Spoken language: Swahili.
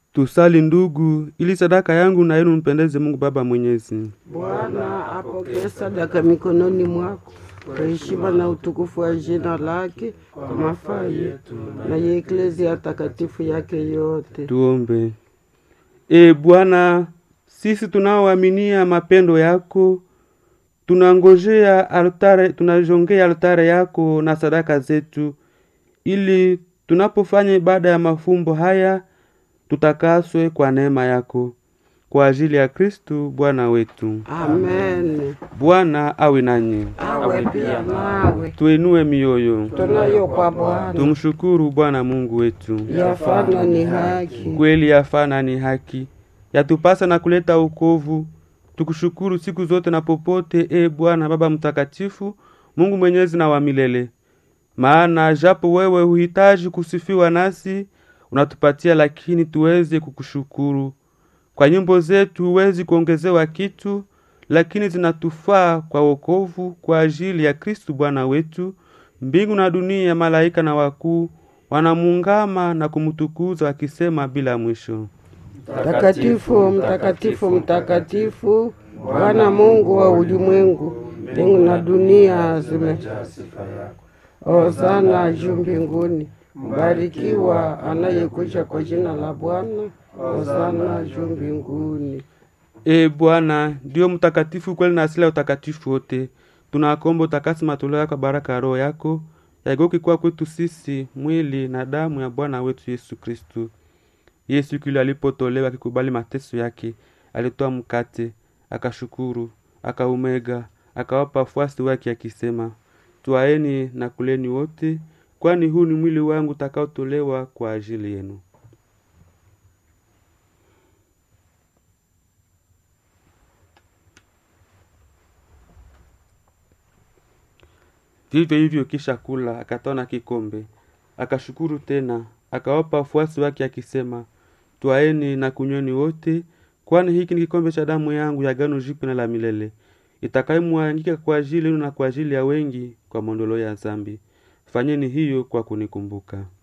Tusali ndugu, ili sadaka yangu na yenu mpendeze Mungu Baba Mwenyezi. Bwana apokee sadaka mikononi mwako kwa heshima na utukufu wa jina lake, kwa mafaa yetu na ya eklezia takatifu yake yote. Tuombe. E Bwana, sisi tunaoaminia mapendo yako tunangojea altare, tunajongea altare yako na sadaka zetu, ili tunapofanya ibada ya mafumbo haya tutakaswe kwa neema yako, kwa ajili ya Kristu Bwana wetu. Amen. Bwana awe nanyi, Awe pia nawe, tuinue mioyo, tunayo kwa Bwana tumshukuru Bwana Mungu wetu. yafana ni haki. kweli yafana ni haki yatupasa na kuleta ukovu tukushukuru siku zote na popote e bwana baba mtakatifu mungu mwenyezi na wa milele maana japo wewe huhitaji kusifiwa nasi unatupatia lakini tuweze kukushukuru kwa nyimbo zetu huwezi kuongezewa kitu lakini zinatufaa kwa wokovu kwa ajili ya kristu bwana wetu mbingu na dunia malaika na wakuu wanamuungama na kumtukuza wakisema bila mwisho Mtakatifu, mtakatifu, mtakatifu, Bwana Mungu wa ulimwengu, mbingu na dunia zime Hosana juu mbinguni, mbarikiwa anayekuja kwa jina la Bwana. Hosana juu mbinguni. e bwana ndiyo mtakatifu kweli na asili ya utakatifu wote tunakomba utakasi matoleo yako baraka ya roho yako yageuke kuwa kwetu sisi mwili na damu ya bwana wetu yesu kristu yesu kile alipotolewa akikubali mateso yake alitoa mkate akashukuru akaumega akawapa wafuasi wake akisema twaeni na kuleni wote kwani huu ni mwili wangu utakaotolewa kwa ajili yenu vivyo hivyo kisha kula akatoa na kikombe akashukuru tena akawapa wafuasi wake akisema twaeni na kunyweni wote kwani hiki ni kikombe cha damu yangu ya gano jipya na la milele itakayomwangika kwa ajili yenu na kwa ajili ya wengi kwa mondoleo ya zambi fanyeni hiyo kwa kunikumbuka